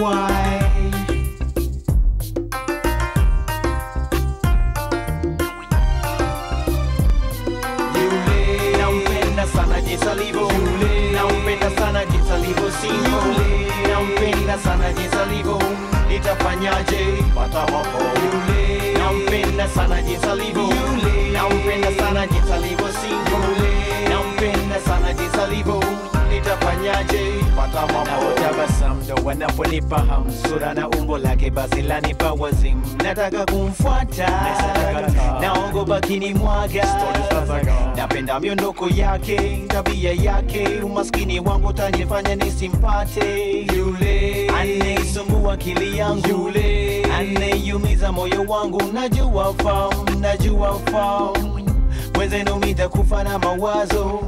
why Yule nampenda sana jinsi alivyo Yule nampenda sana jinsi alivyo singo Yule nampenda sana jinsi alivyo nitafanyaje pata wapo Yule nampenda sana jinsi alivyo Yule nampenda sana jinsi alivyo singo Yule nampenda sana jinsi alivyo nitafanyaje pata wapo Napotabasamu ndo wanaponipa hamu sura na umbo lake basi lanipa wazimu nataka kumfuata naogopa kinimwaga napenda miondoko yake tabia yake umaskini wangu tanifanya nisimpate yule anayesumbua akili yangu yule anayeumiza moyo wangu najua famu najua famu mwenzenu mitakufa na mawazo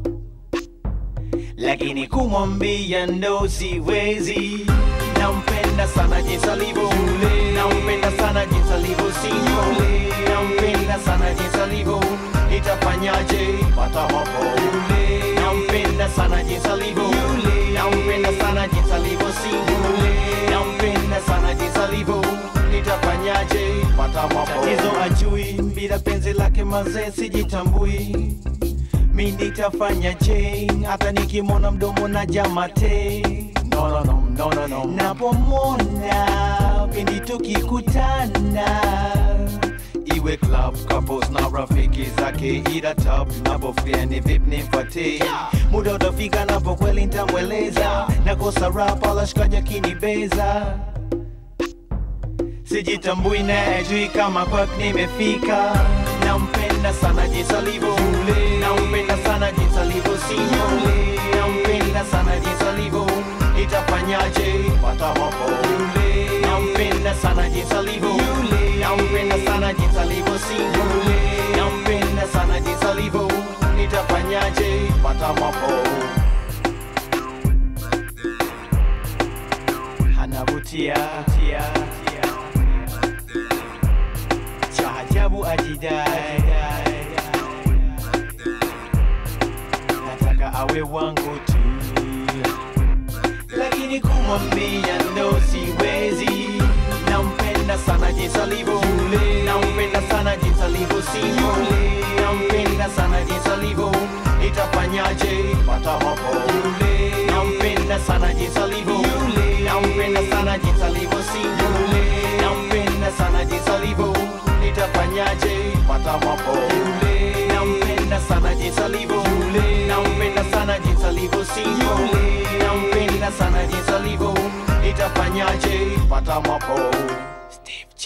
lakini kumwambia ndo siwezi nampenda sana jinsi alivyo nampenda sana jinsi alivyo singo nampenda sana jinsi alivyo nitafanyaje pata wapo nampenda sana jinsi alivyo nampenda sana jinsi alivyo singo nampenda sana jinsi alivyo nitafanyaje pata wapo tatizo ajui bila penzi lake mazee sijitambui mi nitafanya je hata nikimwona mdomo na jamate no, no, no, no, no, no. napomwona pindi tukikutana iwe club couples na rafiki zake ila top napofia ni vip nifate muda utafika napo kweli ntamweleza nakosa rap alashikaja kinibeza sijitambui na ajui kama kwak nimefika nampenda sana jinsi alivyo nampenda sana jinsi alivyo sinyo nampenda sana jinsi alivyo itafanyaje pata wapo nampenda sana jinsi alivyo nampenda sana jinsi alivyo sinyo nampenda sana jinsi alivyo itafanyaje pata wapo anavutia tia, tia cha ajabu ajidai nataka awe wangu tu lakini kumwambia ndo siwezi nampenda sana jinsi alivyo nampenda sana jinsi alivyo singo nampenda sana jinsi alivyo itafanyaje pata wapo nampenda sana jinsi alivyo nampenda sana jinsi alivyo singo nampenda sana jinsi alivyo nitafanyaje pata wapo nampenda sana jinsi alivyo nampenda sana jinsi alivyo singo nampenda sana jinsi alivyo nitafanyaje pata wapo Steve J.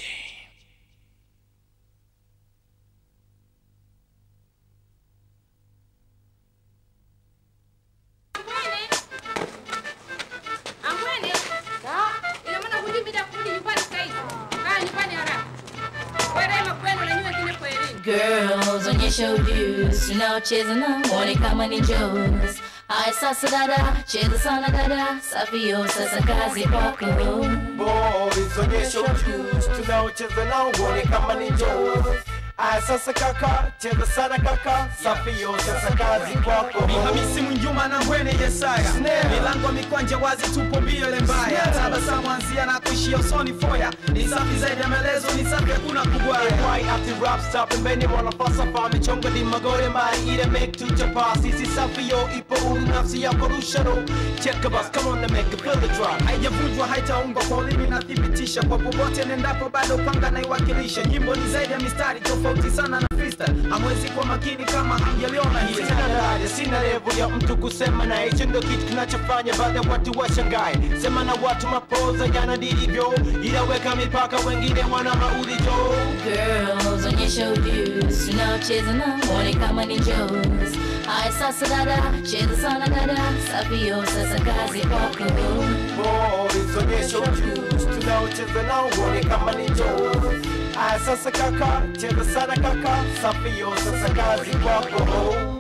Ambwene, ina maana hujui bila kurudi nyumbani sasa hivi. Kaa nyumbani haraka. Wewe makwenu na nyua kile kwa elimu. Girls, onyesha ujuzi tunaocheza na mwone kama ni Jones. Haya sasa dada, cheza sana dada, safio sasa kazi kwako. boys onyesha ujuzi tunaocheza nao uone kama ni Jones. Aya sasa kaka, cheza sana kaka, safio sasa kazi kwako. Ni Hamisi Mwinjuma na Mbwene Yesaya, Snare. milango mikwanja wazi, tupo mbio ile mbaya, Snare. tabasamu anzia na kuishia usoni foya, ni safi zaidi ya maelezo, ni safi hakuna kugwaya. Why after rap stop pembeni wanafalsafa michongo ni magore mai ile make to chapa sisi safio ipo uru nafsi yako rusharo check bus come on and make it feel the drop haijavunjwa haitaungwa kwa ulimi nathibitisha kwa popote nendapo bado panga naiwakilisha nyimbo ni zaidi ya mistari tofauti sana na freestyle hamwezi kuwa makini kama hamjaliona hili Sina daraja, sina level ya mtu kusema na hicho ndo kitu kinachofanya baadhi ya watu washangae. Sema na watu mapoza yana ndivyo, ila weka mipaka, wengine wana maudhijo. Girls, onyesha ujuzi tunaocheza na mwone kama ni Jones. Haya sasa dada, cheza sana dada, safio sasa kazi kwako. Boys, onyesha ujuzi tunaocheza nao, uone kama ni Jones. Aya sasa kaka, cheza sana kaka, safio sasa kazi kwako.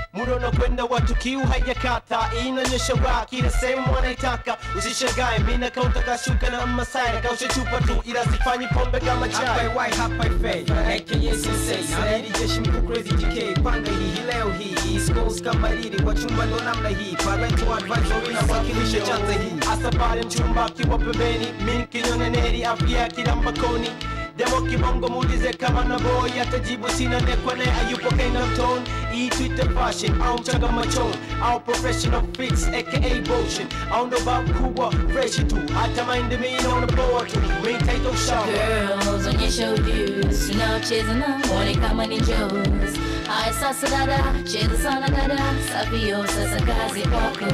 muda unakwenda watu kiu haijakata inaonyesha wa kila sehemu wanaitaka usishangae mina kautaka shuka na masai na kausha chupa tu ila sifanyi pombe kama chai hapa y hapa ife aka sensei na hili jeshi mkuu crazy gk panga hii hii leo hii East Coast kama hili kwa chumba ndo namna hii parental advisory na wakilisha chanza hii hasa pale mchumba akiwa pembeni mi kinyoneneri afya kila mbakoni demo kibongo muulize kama na boy atajibu sina nekwane ayupo kainamton hii twitter fashion au mchanga machon au professional fix aka motion au ndo babu kubwa fresh tu hata mind mi naona poa tu mi title shower Girls, onyesha ujuzi tunaocheza na mwone kama ni Joes. Haya sasa dada, cheza sana dada, safio sasa kazi kwako.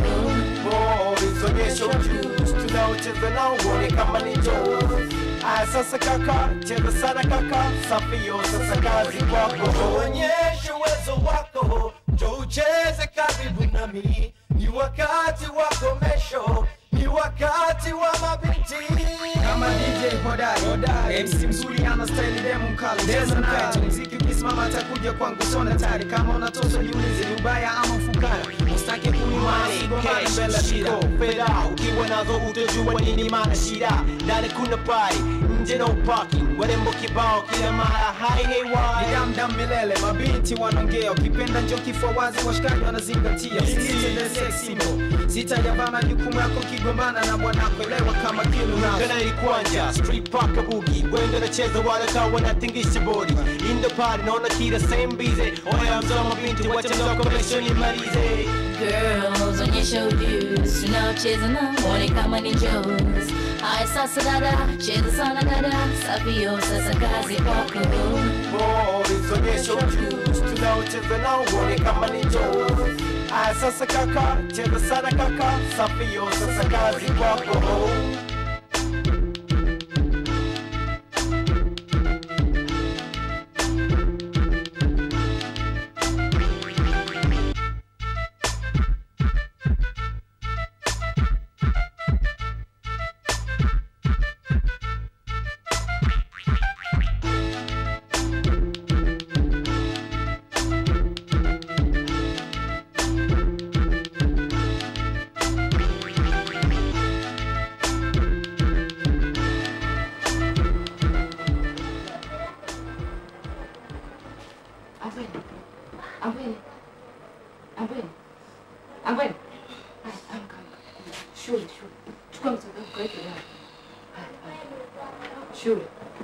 Boys, onyesha ujuzi tunaocheza nao uone kama ni Joes. Aya sasa kaka, cheza sana kaka, safio sasa kazi kwako. onyesha uwezo wako njo ucheze karibu nami ni wakati wa komesho ni wakati wa mabinti kama DJ hodari MC mzuri ana style demo mkali cheza naye tu mziki ukisimama atakuja kwangu sona tari kama unatoswa jiulize ni ubaya ama ufukara ustake kunimana sigomana mbele ya shida fedha ukiwa nazo utajua nini maana shida ndani kuna pai nje no parking warembo kibao kila mara hai ni hewai damdam milele mabinti wanaongea ukipenda njo kifua wazi washikaji wanazingatia usitende sex symbol sitajavaa majukumu yako kigombana na bwanako elewa kama kilu nazo kana ilikwanja street park bugi wenda nacheza wala kawa wanatingisha bodi in the party naona kila same busy oya mzee wa mabinti wacha mzoko mesho nimalize Girls, onyesha ujuzi tunaocheza na mwone kama ni Joes. Haya sasa dada, cheza sana dada, safio sasa kazi kwako. Boys, onyesha ujuzi tunaocheza nao uone kama ni Joes. Aya sasa kaka, cheza sana kaka, safio sasa kazi kwako. Ambweni. Ambweni. Ambweni. Ambweni. Haya, amka, amka. Shule, shule. Chukua msaada wako kaweke ndani. Haya, haya. Shule.